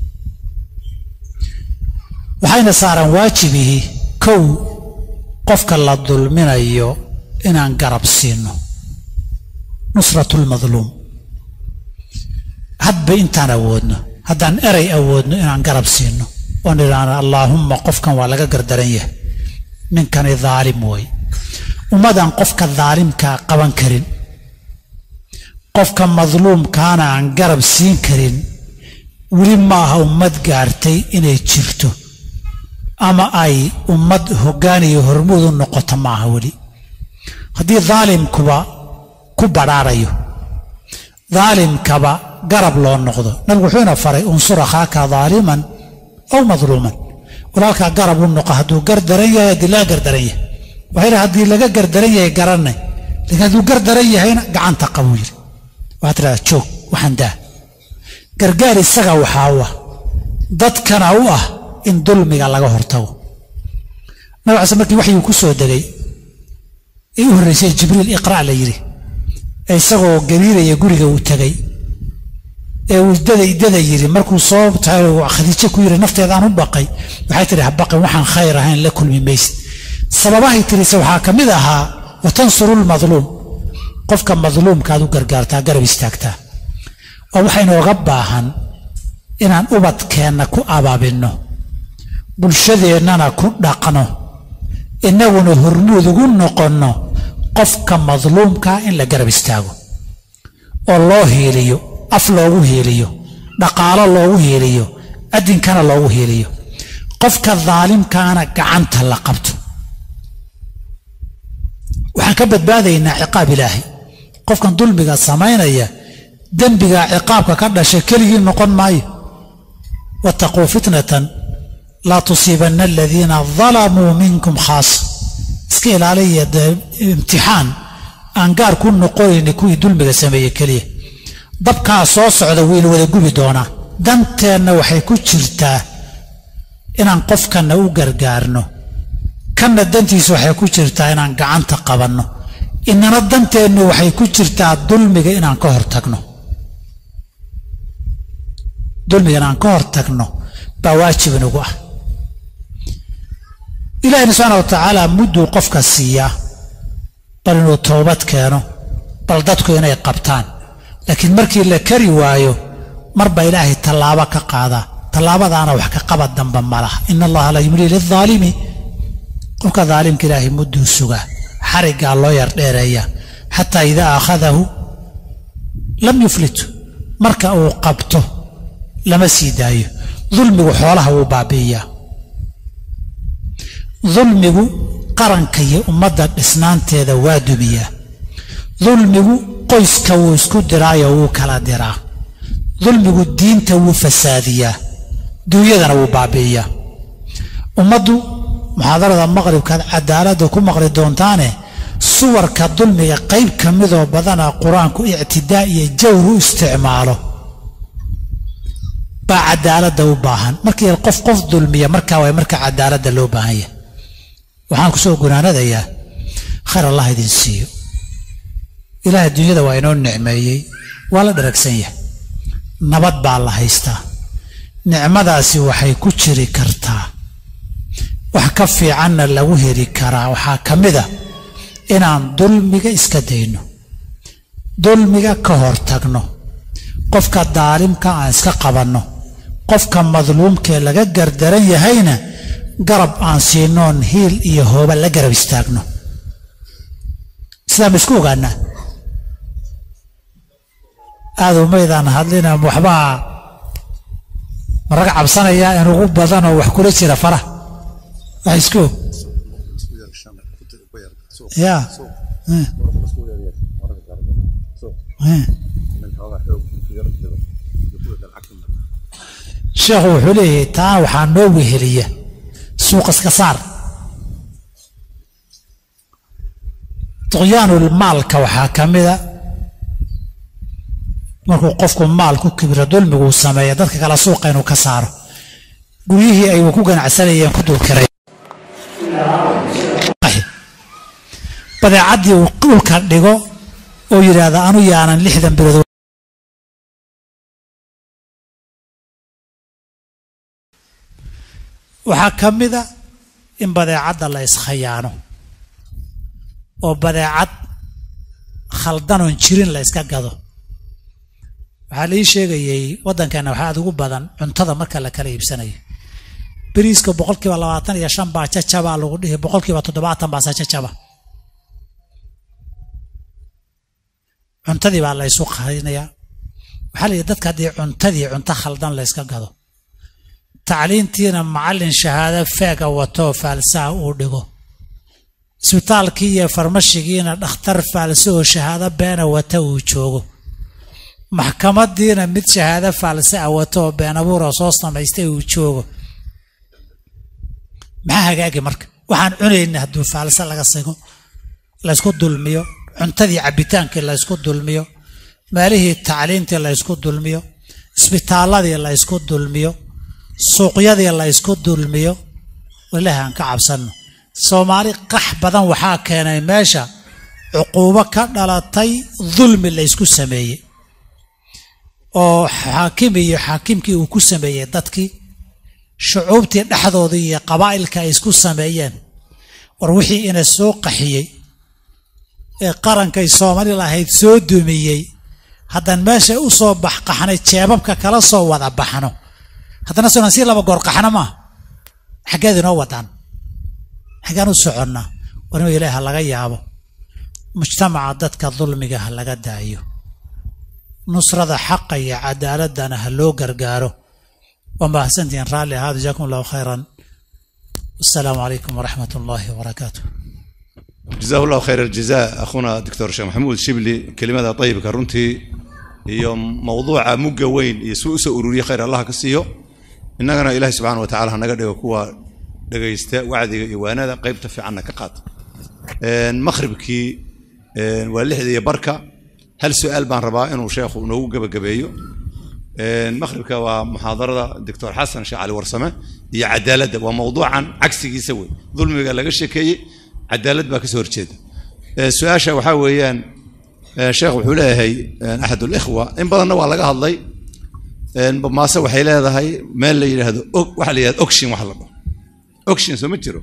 waxaa ina saaran waajibihii kow qofka la dulminayo inaan garab siino nusratu lmadluum hadba intaan awoodno haddaan erey awoodno inaan garab siino oon idhaahno allaahumma qofkan waa laga gardaran yahay ninkani daalim wey ummadaan qofka daalimkaa qaban karin qofka madluumkaana aan garab siin karin weli ma aha ummad gaartay inay jirto ama ay ummad hoggaan iyo hormuud u noqoto ma aha weli haddii daalimkuba ku badhaarayo daalimkaba garab loo noqdo nabigu wuxuu ina faray unsur akhaaka daaliman aw madluuman walaalkaa garab u noqo hadduu gardaran yahay haddii laga gardaran yahay waxay dhaha haddii laga gardaran yahay garanay laakiin hadduu gardaran yahayna gacanta qabuu yidhi waxaad tidhahdaa joog waxaan daa gargaar isaga waxaa u ah dadkana u ah in dulmiga laga hortago nabi case markii waxyuu ku soo degay ee u horraysay jibriil iqra' la yidhi ee isagoo gariiraya guriga uu tegay ee uu dada dada yidhi markuu soo tahay khadiijo ku yidhi nafteedaan u baqay waxay tidhi ha baqin waxaan khayr ahayn la kulmi maysid sababahay tirise waxaa ka mid ahaa wa tansuru lmadluum qofka madluumkaad u gargaartaa garab istaagtaa oo waxaynooga baahan inaan ubadkeenna ku abaabinno bulshadeennana ku dhaqno innaguna hormuud ugu noqonno qofka madluumkaa in la garab istaago oo loo hiiliyo af loogu hiiliyo dhaqaalo loogu hiiliyo addinkana loogu hiiliyo qofka daalimkaana gacanta la qabto waxaan ka badbaadaynaa ciqaab ilaahay qofkan dulmiga samaynaya dembigaa ciqaabka ka dhashay keligii noqon maayo wattaquu fitnatan laa tusiibanna aladiina dalamuu minkum khaasa iska ilaaliya imtixaan aan gaar ku noqonayni kuwii dulmiga sameeyey keliya dabkaa soo socda wayna wada gubi doonaa danteenna waxay ku jirtaa inaan qofkanna u gargaarno kanna dantiisa waxay ku jirtaa inaan gacanta qabanno inana danteennu waxay ku jirtaa dulmiga inaan ka hortagno dulmiga inaan ka hortagno baa waajib inagu ah ilaahina subxaana wa tacaala mudduu qofka siiyaa bal inuu toobad keeno bal dadku inay qabtaan laakiin markii la kari waayo marba ilaahay tallaabo ka qaadaa tallaabadaana wax ka qabad damba ma laha ina allaha la yumlii lilaalimi qofka daalimka ilaahay mudduu sugaa xariggaa loo yar dheereeya xataa idaa akhadahu lam yuflitu marka uu qabto lama sii daayo dulmigu xoolaha wuu baabi'iyaa dulmigu qaranka iyo ummadda dhisnaanteeda waa dumiyaa dulmigu qoyska wuu isku diraayo wuu kala diraa dulmigu diinta wuu fasaadiyaa duunyadana wuu baabi'iyaa ummaddu muxaadarada maqribkaad cadaaladda ku maqli doontaane suwarka dulmiga qayb ka midoo badana qur-aanku ictidaa iyo jawr u isticmaalo baa cadaaladda u baahan markii qof qof dulmiya markaa waay marka cadaaladda loo baahan yahay waxaan ku soo gunaanadayaa khayr allah idin siiyo ilaahay dunyada waa inoo nicmeeyey waa la dharagsan yahay nabad baa la haystaa nicmadaasi waxay ku jiri kartaa wax ka fiicanna lagu heli karaa waxaa ka mid a inaan dulmiga iska dayno dulmiga ka hortagno qofka daalimka aan iska qabanno qofka madluumkee laga gardaran yahayna garab aan siinoon hiil iyo hooba la garab istaagno sidaa ma isku ogaanaa aada umaydaan hadlina waxbaa ma raga cabsanayaa in ugu badanoo wax kula jira fara wax isku og ya sheekhu wuxuu leeyahay taa waxaa noo weheliya suuq iska saar tuqyaanul maalka waxaa ka mida markuu qofku maal ku kibiro dulmiguu sameeya dadka kale suuqa inuu ka saaro guryihii ay ku ganacsanayeen ku dulkiray badeecaddii uu dhulka dhigo oo yidhaahda anu yaanan lixdan bilood waxaa ka mida in badeecadda la iskhayaano oo badeecad khaldanoon jirin la yska gado waxaa laii sheegayey waddankeena waxaa aad ugu badan cuntada marka la kala iibsanayo beriiska boqolkiiba labaatan iyo shan baa jajabaa lagu dhihi boqolkiiba toddobaatan baase jajaba cuntadii baa la ysu qarinayaa waxaa la yidhi dadka haddii cuntadii cunto khaldan la yska gado tacliintiina macallin shahaado feega watoo faalsaha uu dhigo isbitaalkii iyo farmashigiina dhakhtar faalse oo shahaado beena wata uu joogo maxkamadiina mid shahaado faalse a wato oo been abuura soo samaystay uu joogo maxaa hagaagi marka waxaan cunayna hadduu faalse laga sigo laysku dulmiyo cuntadii cabbitaankii laysku dulmiyo meelihii tacliintii laysku dulmiyo isbitaaladii laysku dulmiyo suuqyadii laysku dulmiyo ilaahi aan ka cabsanno soomaali qax badan waxaa keenay meesha cuquubo ka dhalatay dulmi laysku sameeyey oo xaakimi iyo xaakimkii uu ku sameeyey dadkii shucuubtii dhexdoodii iyo qabaa'ilka ay isku sameeyeen war wixii ina soo qaxiyey ee qarankay soomaali lahayd soo dumiyey haddaan meesha u soo baxqaxnay jeebabka kala soo wada baxno haddana sonan sii laba goor qaxno maaha xaggeed inoo wadaan xaggaan u soconnaa war inuu ilaahi ha laga yaabo mujtamaca dadka dulmiga ha laga daayo nusrada xaqa iyo cadaaladana ha loo gargaaro waa mahadsantihiin raalli ahaadu jazakum allahu khayran wasalaamu calaykum waraxmat ullaahi wabarakaatu جزاه الله خير الجزاء اخونا دكتور شيخ محمود شبلي كلمه طيبه كرنتي iyo mawduuca mugga weyn iyo suu usoo ururiye khayr allah ka siiyo innagana ilaahi subxaana watacaala hanaga dhigo kuwa dhegaysta wacdiga iyo waanada qaybta fiicanna ka qaata makhribkii waa lixda iyo barka hal su-aal baan rabaa inuu sheekhu noogu gebagabeeyo makhribka waa muxaadarada doctor xasan sheekh cali warsame iyo cadaaladda waa mawduucan cagsigiisa wey dulmiga laga sheekeeyey cadaalad baa kasoo horjeeda su-aasha waxaa weeyaan sheekh wuxuu leeyahay axad ulikhwa in badanna waa laga hadlay maase waxay leedahay meel la yidhaahdo waxa la yidhahdo ocshin wax la dhaho ocshin soo ma jiro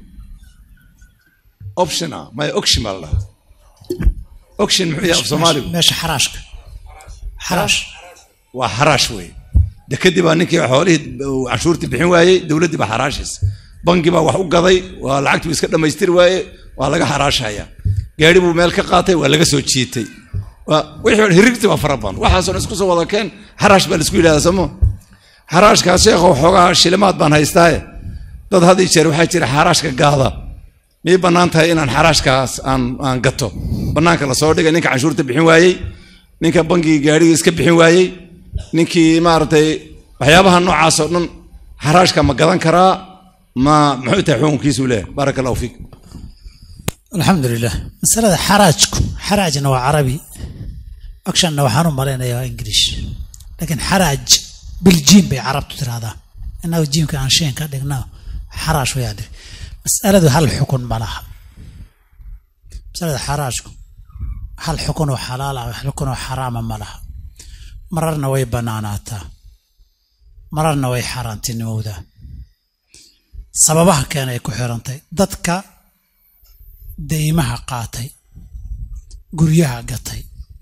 option ah maya ocshin baa la dhahaa ocshin muxuu yahay af soomaaligu meesha xaraashka xaraash waa xaraash wey de kadib baa ninkii xoolihii canshuurtii bixin waayey dowladdii baa xaraashaysa bangi baa wax u gaday waa lacagtii iska dhammaystiri waaye waa laga xaraashaya gaari buu meel ka qaatay waa laga soo jiitay wixii hirigti baa fara badan waxaasoo isku soo wada keen xaraash baa laisku yidhahdaa somo xaraashkaas sheekho xoogaha shilimaad baan haystaaye dad had ii jeer waxaa jira xaraashka gaada miyay bannaan tahay inaan xaraashkaas aan aan gato bannaanka lasoo dhigay ninka canshuurta bixin waayey ninka bangigii gaarigii iska bixin waayey ninkii maaragtay waxyaabaha noocaas oo dhan xaraashka ma gadan karaa ma muxuu tahay xukunkiisuu leeyahay baaraka allahu fiik alxamdu lilah masalada xaraajku xaraajna waa carabi actionna waxaan u malaynayaa waa ingilish laakiin xaraaj biljiim bay carabtu tirahdaa innagu jiimka aan sheen ka dhigna xaraash wayaa dhig masaladu hal xukun ma laha masalada xaraajku hal xukun oo xalaal ah hal xukun oo xaraama ma laha mararna way bannaanaataa mararna way xaaraantinimowdaa sababaha keenay ku xirantay dadka deymaha qaatay guryaha gatay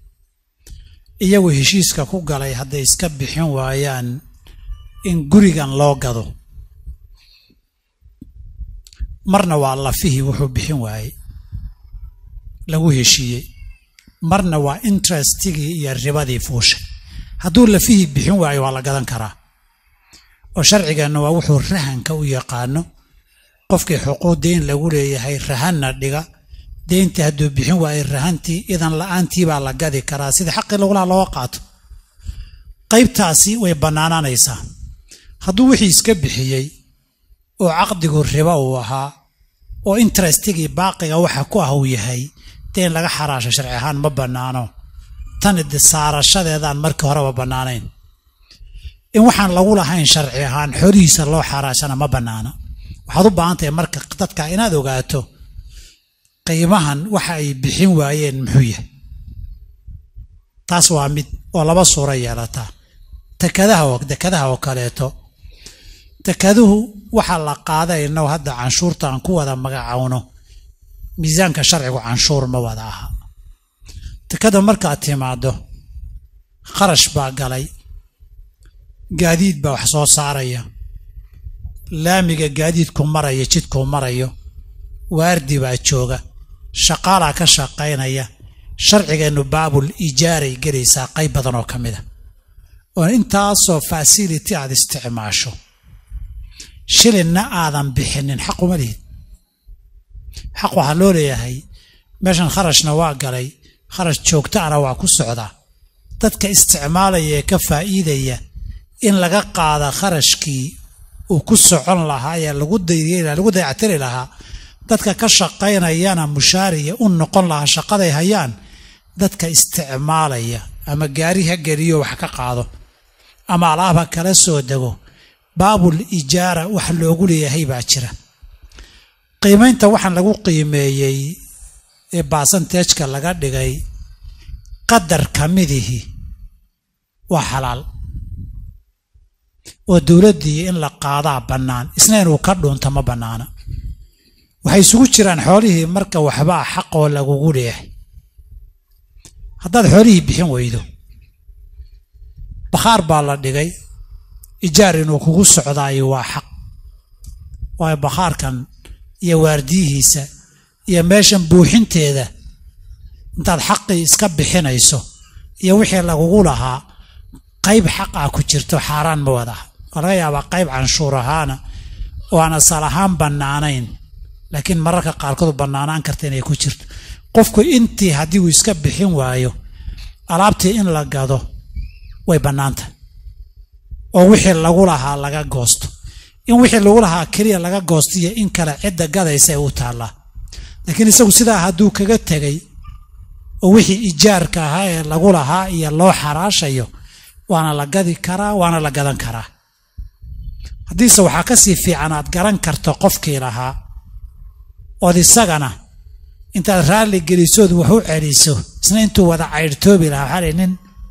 iyagu heshiiska ku galay hadday iska bixin waayaan in gurigan loo gado marna waa lafihii wuxuu bixin waayey lagu heshiiyey marna waa interestigii iyo ribadii fuushay hadduu lafihii bixin waayo waa la gadan karaa oo sharcigeenna waa wuxuu rahanka u yaqaano qofkii xuquuq deyn lagu leeyahay rahanna dhiga deyntii hadduu bixin waayey rahantii idan la-aantii baa la gadi karaa sida xaqii lagulaha looga qaato qaybtaasi way bannaanaanaysaa hadduu wixii iska bixiyey oo caqdigu ribo uu ahaa oo interestigii baaqiga waxa ku ah uu yahay dee in laga xaraasho sharci ahaan ma bannaano tan de saarashadeedaan markii horeba bannaanayn in waxaan lagu lahayn sharci ahaan xoolihiisa loo xaraashana ma bannaana waxaad u baahan tahay marka dadka inaad ogaato qiimahan waxa ay bixin waayeen muxuu yahay taas waa mid oo laba suuro yeelataa tekadaha oo dekadaha oo kaleeto tekaduhu waxaa la qaaday innagu hadda canshuurta aan ku wada magacowno miisaanka sharcigu canshuur ma wada aha tekada markaad timaaddo kharash baa galay gaadiid baa wax soo saaraya laamiga gaadiidku maraya jidkuu marayo waardi baa jooga shaqaalaa ka shaqaynaya sharcigeennu baabul ijaaray gelaysaa qayb badan oo ka mid a oo intaasoo fasility aad isticmaasho shilinna aadan bixinin xaq uma lihid xaq waxaa loo leeyahay meeshan kharashna waa galay kharash joogtaana waa ku socdaa dadka isticmaalaya ee ka faa'iidaya in laga qaada kharashkii uu ku socon lahaa ee lagu lagu dayactiri lahaa dadka ka shaqaynayana mushaariya u noqon lahaa shaqaday hayaan dadka isticmaalaya ama gaari ha geliyo wax ka qaado ama alaab ha kala soo dego baabul ijaara wax loogu leeyahay baa jira qiimaynta waxaan lagu qiimeeyey ee baasanteejka laga dhigay qadar ka midihi waa xalaal oo dowladdii in la qaadaa bannaan isna inuu ka dhuunta ma bannaana waxay isugu jiraan xoolihii marka waxbaa xaqoo lagugu leeyahay haddaad xoolihii bixin weydo bakhaar baa la dhigay ijaar inuu kugu socdaayo waa xaq waayo bakhaarkan iyo waardiyihiisa iyo meeshan buuxinteeda intaad xaqii iska bixinayso iyo wixii lagugu lahaa qayb xaq ah ku jirto xaaraan ma wadaha waa laga yaabaa qayb canshuur ahaana oo aan asal ahaan bannaanayn laakiin mararka qaarkood bannaanaan karta inay ku jirto qofku intii haddii uu iska bixin waayo alaabtii in la gado way bannaanta oo wixii lagu lahaa laga goosto in wixii lagu lahaa keliya laga goosto iyo in kale cidda gadaysa ee u taallaa laakiin isagu sidaa hadduu kaga tegay oo wixii ijaarka ahaa ee lagu lahaa iyo loo xaraashayo waana la gadi karaa waana la gadan karaa haddiise waxaa ka sii fiican aad garan karto qofkii lahaa ood isagana intaad raalli gelisood wax u celiso isna intuu wada caydhtoobi lahaa waxaa layihi nin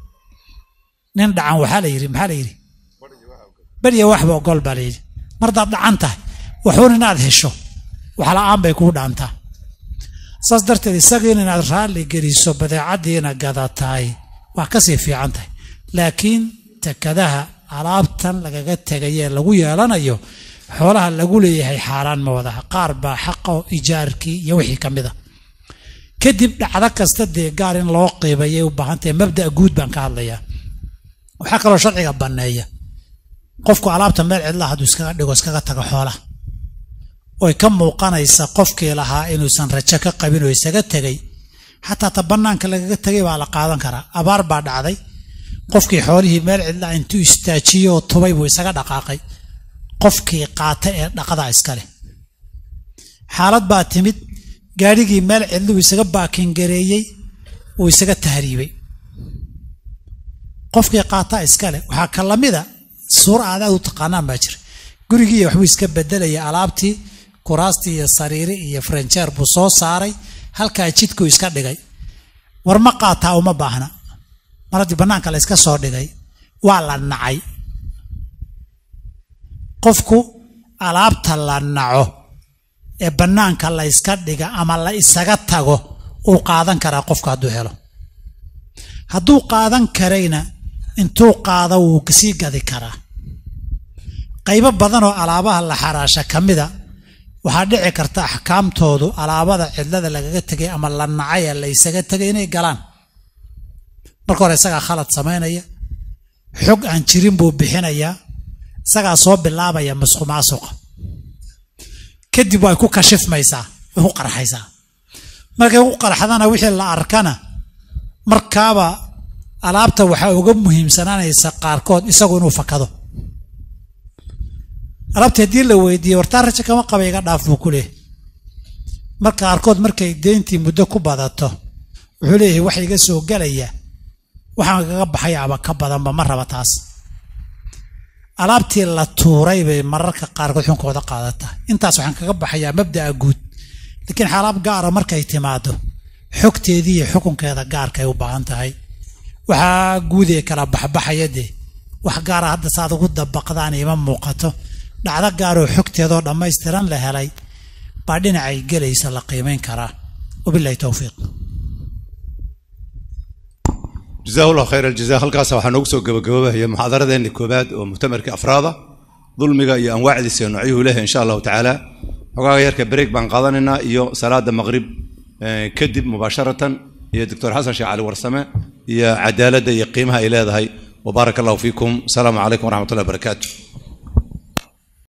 nin dhacan waxaa la yidhi maxaa la yidhi beriya waxba ogol baa layidhi mardaad dhacan tahay waxuun inaad hesho waxla'aan bay kuu dhaantaa saas darteed isagiin inaad raalli geliso badeecaddiina gadataay waa ka sii fiican tahay laakiin tekadaha alaabtan lagaga tegayee lagu yeelanayo xoolaha lagu leeyahay xaaraan ma wadaha qaar baa xaqo ijaarkii iyo wixii ka mid a kadib dhacdo kasta dee gaar in loo qiibayay u baahantahay mabda'a guud baan ka hadlayaa waxaa kaloo sharciga banneeya qofku alaabta meel cidla hadduu iskaga dhigo iskaga tago xoolaha oy ka muuqanaysa qofkii lahaa inuusan rajo ka qabin oo isaga tegay xataa ta bannaanka lagaga tegay baa la qaadan karaa abaar baa dhacday qofkii xoolihii meel cidla intuu istaajiyo oo tubay buu isaga dhaqaaqay qofkii qaata ee dhaqadaa iska leh xaalad baa timid gaadhigii meel cidluu isaga baakingareeyey uu isaga tahriibay qofkii qaataa iska leh waxaa ka lamida suura aad aad u taqaanaan baa jira gurigii waxbuu iska bedelaya alaabtii kuraastii iyo sariiri iyo farenjeer buu soo saaray halkaa jidkuu iska dhigay war ma qaataa uma baahna mar haddii bannaanka la iska soo dhigay waa la nacay qofku alaabta la naco ee bannaanka la yska dhiga ama la isaga tago uu qaadan karaa qofku hadduu helo hadduu qaadan karayna intuu qaado wuu sii gadi karaa qaybo badan oo alaabaha la xaraasha ka mida waxaa dhici karta axkaamtoodu alaabada cidlada lagaga tegay ama la nacay ee la ysaga tegay inay galaan marka hore isagaa khalad samaynaya xog aan jirin buu bixinayaa isagaa soo bilaabaya masqu maasuqa kadib way ku kashifmaysaa way ku qarxaysaa markay ku qarxadana wixii la arkana markaaba alaabta waxaa uga muhiimsanaanaysa qaarkood isagu inuu fakado alaabta haddii la weydiiyey wartaa raja kama qaba iga dhaaf buu ku leehay marka qaarkood markay deyntii muddo ku badato wuxuu leeyahay wax iga soo gelaya waxaan kaga baxaya ama ka badanba ma raba taas alaabtii la tuuray bay mararka qaarkood xunkooda qaadataa intaas waxaan kaga baxayaa mabda'a guud laakiin xaalaab gaara markay timaado xogteedii iyo xukunkeeda gaarkay u baahan tahay waxaa guud ee kala baxbaxaya dee wax gaara hadda saad ugu dabaqdaan ima muuqato dhacdo gaaroo xogteedoo dhammaystiran la helay baa dhinacay gelaysa la qiimayn karaa wabilahi towfiiq jazahu llahu khayr aljaza halkaas waxaa noogu soo gabagababahaya muxaadaradeeni koobaad oo muctamarkii afraada dulmiga iyo anwaacdiisa iyo noocyuhu leh insha allahu tacaala xogaaga yarka break baan qaadanaynaa iyo salaada maqrib kadib mubaasharatan iyo doctor xasan sheekh cali warsame iyo cadaaladda iyo qiimaha ay leedahay وبارك الله فيكم السلام عليكم ورحمة الله وبركاته